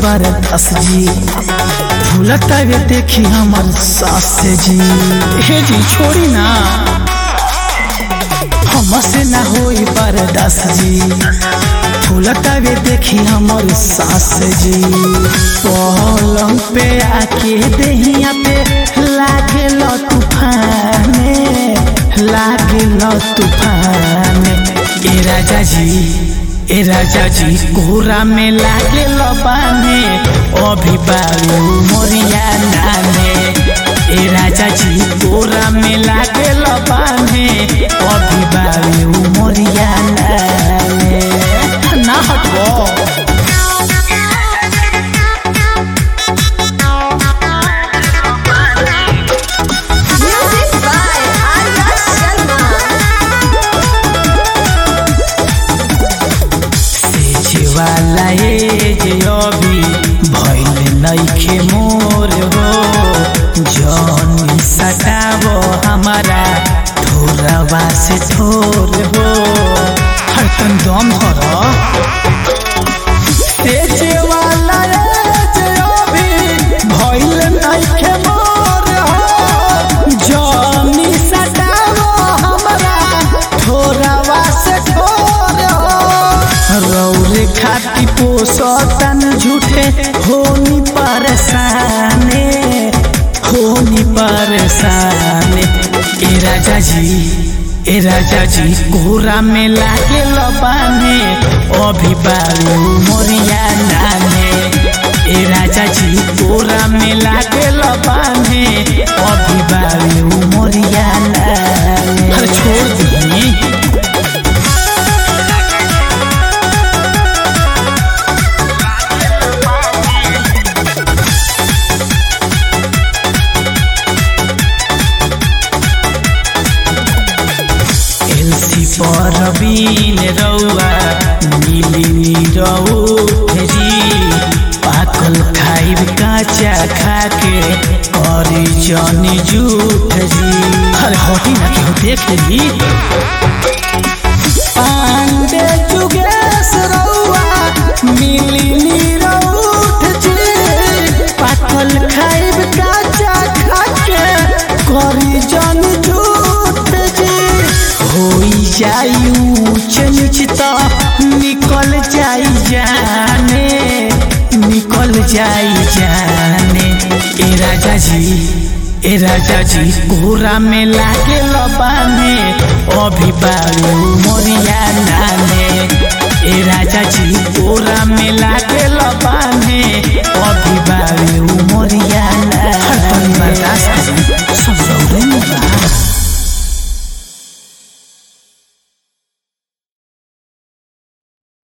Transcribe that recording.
बरदास जी भूलता वे देखी हमर सास जी हे जी छोड़ी ना हमसे ना होई बरदास जी भूलता वे देखी हमर सास जी पलंग पे आके देहिया पे लागे लो तूफाने लागे लो तूफाने ए राजा जी ए राजा जी कोरा में लागे लो बाने अभी बारू मोरिया नाने ए राजा जी कोरा में लागे लो बाने अभी बारू मोरिया नाने ना हटबो Music by Arya Sharma. सेजवाला एज अभी भइल नइखे मोर हो जन सटाव हमारा थोरवा से थोर हो हरतन दम हर सेजवाला एज अभी भइल नइखे मोर हो जन सटाव हमारा थोरवा से थोर हो रौरे खाती पोसतन झूठे होनी परेशाने होनी परेशाने ए राजा जी ए राजा जी कोरा में लागे लबाने अभी बारू मोरिया नाने ए राजा जी कोरा में लागे लबाने अभी बारू मोरिया नाने अरे छोड़ दी एलसी पर बीन रौआ नीली नीरौठ जी पाकल खाइब काचा खाके करी जनी जूठ जी अरे हटी ना केहू देख ली पांडे जुगेश रौआ नीली नीरौठ जी पाकल खाइब काचा खाके करी जनी जूठ जी होई जाई ऊंच नीच तो निकल जाई जाने निकल जाई जाने ए राजा जी ए राजा जी कोरा में लागे लबाने अभी बारू मोरिया नाने ए राजा जी कोरा में लागे लबाने अभी बारू मोरिया